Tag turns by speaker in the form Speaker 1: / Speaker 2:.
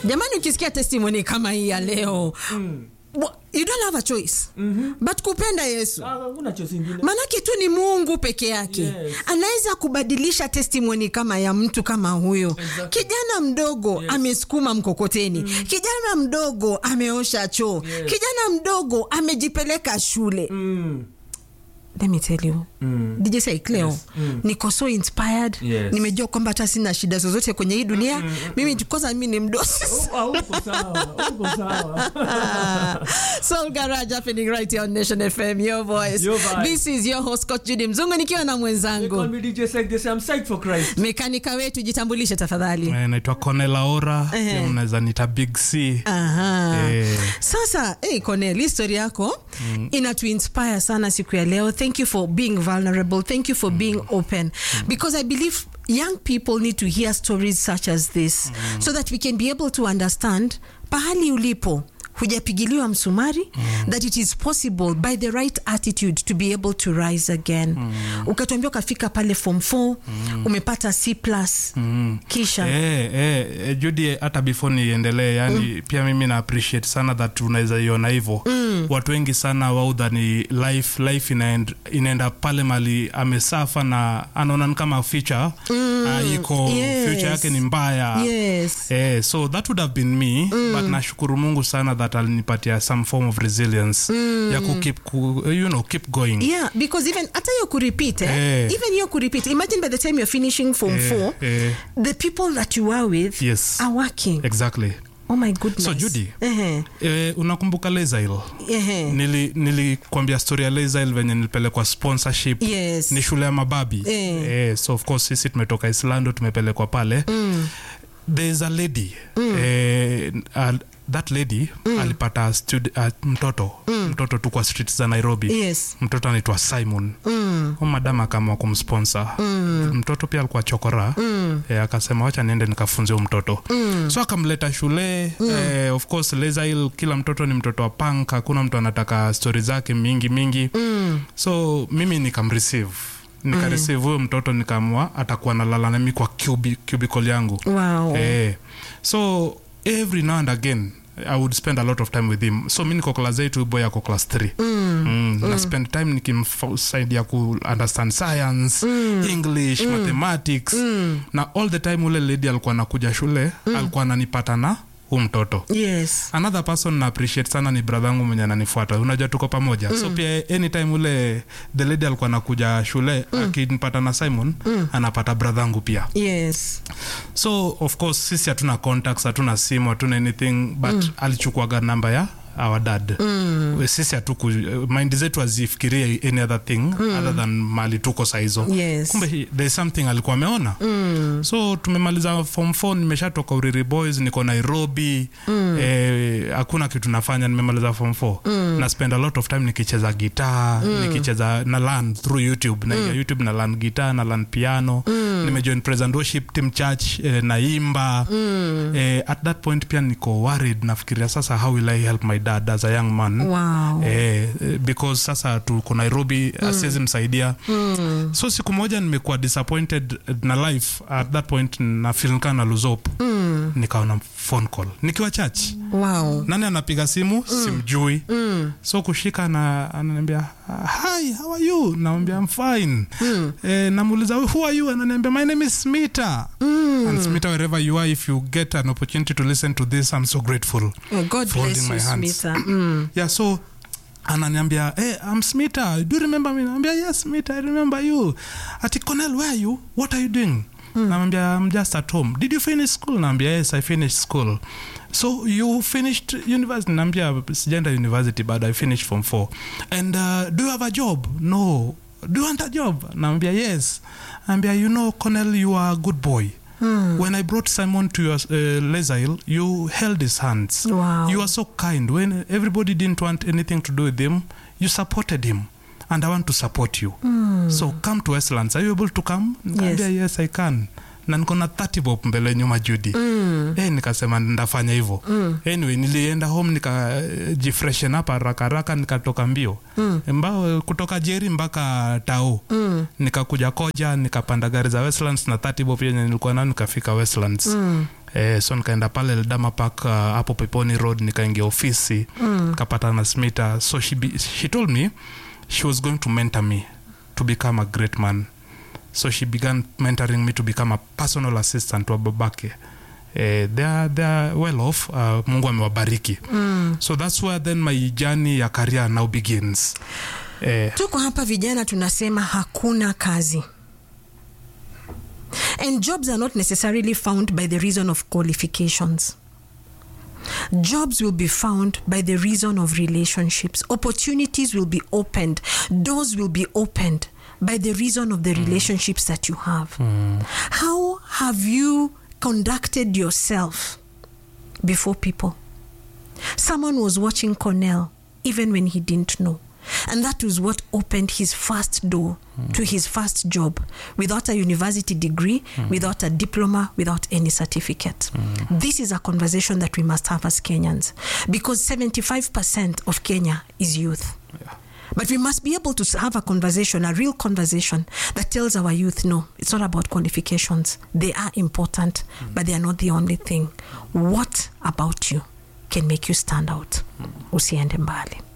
Speaker 1: jamani ukisikia testimony kama hii ya leo wa- you don't have a choice but kupenda yesu
Speaker 2: Ah, Hakuna choice ingine.
Speaker 1: manake tu ni mungu peke yake
Speaker 2: Yes.
Speaker 1: anaweza kubadilisha testimony kama ya mtu kama huyo
Speaker 2: Exactly.
Speaker 1: kijana mdogo
Speaker 2: Yes.
Speaker 1: amesukuma mkokoteni kijana mdogo ameosha choo
Speaker 2: Yes.
Speaker 1: kijana mdogo amejipeleka shule
Speaker 2: Mm.
Speaker 1: let me tell you
Speaker 2: Mm.
Speaker 1: DJ Saik leo
Speaker 2: Yes. Mm.
Speaker 1: niko so inspired
Speaker 2: Yes.
Speaker 1: nimejua kwamba hata sina shida zozote kwenye hii dunia mimi kwanza mimi ni mdosi
Speaker 2: Ah, uko sawa, uko sawa.
Speaker 1: Soul Garage happening right here on Nation FM, your voice.
Speaker 2: Your vibe.
Speaker 1: This is your host Coach Judy Mzungu nikiwa na
Speaker 2: They call
Speaker 1: mwenzangu
Speaker 2: me DJ Sek, they say I'm psyched for Christ.
Speaker 1: mekanika wetu, jitambulishe tafadhali.
Speaker 3: Eh, naitwa Cornel Aora
Speaker 1: Ehe.
Speaker 3: pia mnaweza nita Big C
Speaker 1: Aha.
Speaker 3: Eh.
Speaker 1: Sasa hey, Cornel, hii story yako mm. inatuinspire sana siku ya leo. Thank you for being vulnerable. Thank you for being open because I believe young people need to hear stories such as this so that we can be able to understand pahali ulipo hujapigiliwa msumari that it is possible by the right attitude to be able to rise again ukatuambia ukafika pale form 4 umepata c plus kisha
Speaker 3: Eh, eh, eh, Judy hata before niendelee yani pia mimi na appreciate sana that unaweza iona hivyo watu wengi sana waudha ni life life inaend, inaenda pale mali amesafa na anaona ni kama future mm. iko
Speaker 1: yes.
Speaker 3: future yake ni mbaya
Speaker 1: yes
Speaker 3: Eh, so that would have been me but nashukuru mungu sana that alinipatia some form of resilience ya ku keep, ku, you know, keep going
Speaker 1: yeah because even hata hiyo kurepeat eh?
Speaker 3: Eh.
Speaker 1: even hiyo kurepeat imagine by the time you're finishing form
Speaker 3: Eh,
Speaker 1: 4
Speaker 3: eh.
Speaker 1: the people that you are with
Speaker 3: Yes.
Speaker 1: are working
Speaker 3: exactly
Speaker 1: oh my goodness
Speaker 3: So, Judy.
Speaker 1: Ehe,
Speaker 3: eh, unakumbuka lesail
Speaker 1: ehe.
Speaker 3: nili nilikwambia story ya lesail venye nilipelekwa sponsorship
Speaker 1: Yes.
Speaker 3: ni shule ya mababi
Speaker 1: Eh.
Speaker 3: eh, so of course sisi tumetoka islando tumepelekwa pale mm. there's a lady mm. eh, uh, that lady mm. alipata stud, uh, mtoto mm. mtoto tu kwa street za nairobi
Speaker 1: yes
Speaker 3: mtoto anaitwa simon
Speaker 1: mm.
Speaker 3: Huyu madam akaamua kumsponsor mm. mtoto pia alikuwa chokora mm. e, akasema wacha niende nikafunze huyu mtoto mm. so akamleta shule mm. e, of course lesail kila mtoto ni mtoto wa punk hakuna mtu anataka stori zake mingi mingi mm. so mimi nikamreceive nikareceive huyo mtoto nikaamua atakuwa nalala nami kwa cubi, cubicle yangu
Speaker 1: wow
Speaker 3: Eh, so every now and again i would spend a lot of time with him so mi niko class 8 huyu boy ako class 3 mm. mm, na spend time nikimsaidia ku understand science english mathematics na all the time ule lady alikuwa anakuja shule alikuwa ananipata na huu mtoto
Speaker 1: yes
Speaker 3: another person na appreciate sana ni brother yangu mwenye ananifuata unajua tuko pamoja so pia anytime ule the lady alikuwa anakuja shule akinipata na simon anapata brother yangu pia
Speaker 1: yes
Speaker 3: so of course sisi hatuna contacts hatuna simu hatuna anything but mm. alichukuaga namba ya our dad mm. sisi hatuku mind zetu azifikirie any other thing mm. other than mali tuko saizo
Speaker 1: Yes.
Speaker 3: kumbe he- there is something alikuwa ameona mm. so tumemaliza form 4 nimeshatoka uriri boys niko nairobi mm. eh, hakuna kitu nafanya nimemaliza form 4 mm. na spend a lot of time nikicheza gitaa mm. nikicheza na learn through youtube na mm. youtube na learn gitaa na learn piano mm. nimejoin praise and worship team church eh, naimba mm. eh, at that point pia niko worried nafikiria sasa how will i help my dad as a young man
Speaker 1: wow
Speaker 3: eh, eh, because sasa tuko nairobi mm. asiwezi msaidia mm. so siku moja nimekuwa disappointed na life at that point na feel kana luzop mm. nikaona phone call nikiwa church
Speaker 1: wow
Speaker 3: nani anapiga simu mm. simjui mm. so kushika na ananiambia hi how are you namwambia I'm fine mm. eh, namuuliza who are you ananiambia my name is smita mm. and smita wherever you are if you get an opportunity to listen to this i'm so grateful
Speaker 1: oh, god
Speaker 3: for
Speaker 1: bless
Speaker 3: holding
Speaker 1: you
Speaker 3: my hands.
Speaker 1: smita mm.
Speaker 3: yeah so ananiambia hey, I'm Smita do you remember me naambia yes Smita I remember you ati Cornel where are you what are you doing mm. namwambia I'm just at home did you finish school naambia yes I finished school so you finished university naambia sijaenda university but I finished form 4 and uh, do you have a job no do you want a job naambia yes naambia you know Cornel you are a good boy Hmm. When I brought Simon to your uh, Lesail, you held his hands.
Speaker 1: Wow.
Speaker 3: You are so kind. When everybody didn't want anything to do with him, you supported him. And I want to support you. So come to Westlands. Are you able to come? Nikaambia, yes, I can. na niko na 30 bob mbele nyuma Judy. Mm. Eh, nikasema ndafanya hivyo. Mm. Anyway, nilienda home nikajifreshen up haraka haraka nikatoka mbio. Mm. Mbao kutoka Jeri mpaka Tao. Mm. Nikakuja Koja nikapanda gari za Westlands na 30 bob yenye nilikuwa nayo nikafika Westlands. Mm Eh, so nikaenda pale Eldama Park uh, hapo Peponi Road nikaingia ofisi mm. kapata na Smita so she, be, she told me she was going to mentor me to become a great man so she began mentoring me to become a personal assistant wa babake eh, they, are, they are well off uh, mungu amewabariki mm. so that's where then my journey ya career now begins eh,
Speaker 1: tuko hapa vijana tunasema hakuna kazi and jobs are not necessarily found by the reason of qualifications jobs will be found by the reason of relationships opportunities will be opened doors will be opened by the reason of the relationships that you have how have you conducted yourself before people someone was watching cornell even when he didn't know and that was what opened his first door to his first job without a university degree, without a diploma, without any certificate. This is a conversation that we must have as Kenyans because 75% of Kenya is youth. But we must be able to have a conversation, a real conversation that tells our youth no, it's not about qualifications. They are important, but they are not the only thing. What about you can make you stand out? Usiende mbali.